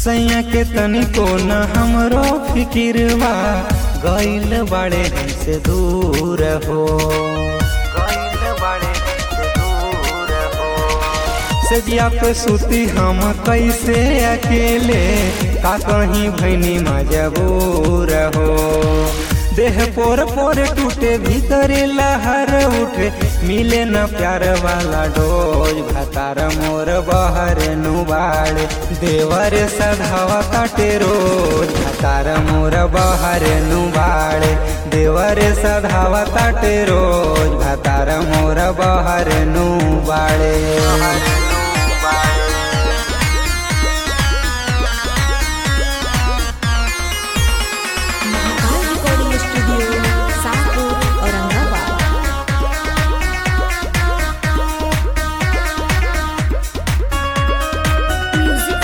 सैया के तनिको न हमरो फिकिरवा गइल बाड़े हमसे दूर हो गइल बाड़े हमसे दूर हो सजिया पे सुती हम कैसे अकेले का कहीं भैनी मजबूर हो देह पोर पोर टूटे भीतर लहर उठे मिले न प्यार वाला डोज भतार मोर बहर नुबाड़ देवर सधावा काटे रोज भतार मोर बहर नुबाड़ देवर सधावा काटे रोज भतार मोर बहर नुबाड़े Mahakal recording studio Sahpur Aurangabad music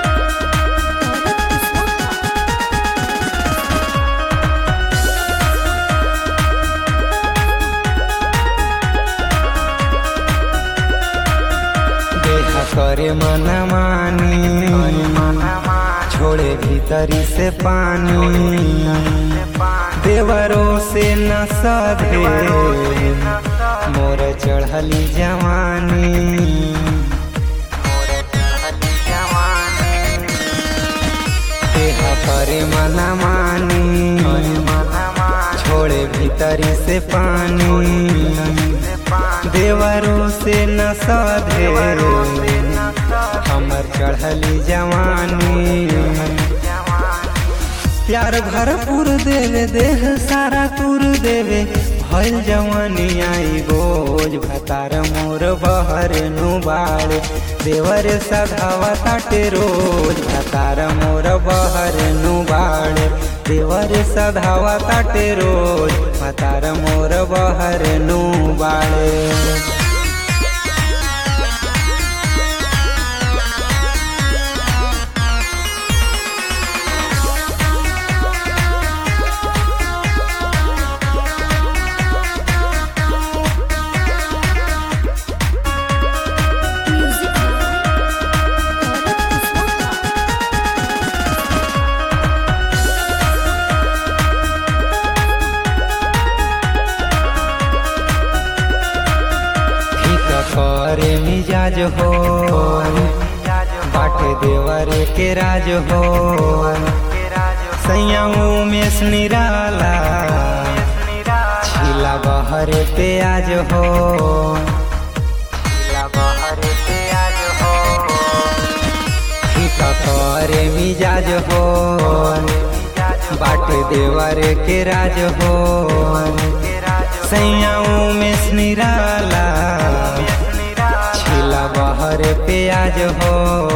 देह करे मन मानी छोड़े भीतरी से पानी देवरों से न सधे मोर चढ़ली जवानी देह करे मन मानी छोड़े भीतरी से पानी देवरों से न सधे हमर चढ़ली जवानी प्यार भरपूर देवे देह सारा तुर देवे भइल जवानी आई बोझ भतार मोर बहर नुबाड़ देवर सधावा ताटे रोज भतार मोर बहर नुबाड़ देवर सधावा ताटे रोज भतार मोर बहर नुबाड़े म्यूजिक ठीक करे मिजाज हो बाटे देवर के राज हो सैयाऊ में निराला छिला बहर प्याज हो ठीक करे मिजाज हो बाटे देवर के राज हो सैयाऊ में निराला छिला बहर प्याज हो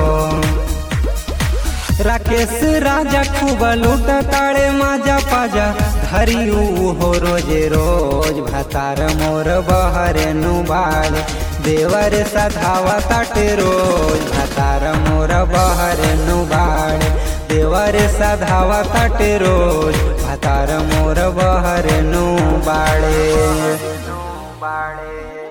राकेश राजा खूब लूट ताड़े माजा पाजा धरी हो रोजे रोज भतार मोर बहर नुबाड़ देवर सधावा ताटे रोज भतार मोर बहर नुबाड़ देवर सधावा ताटे रोज भतार मोर बहर नुबाड़े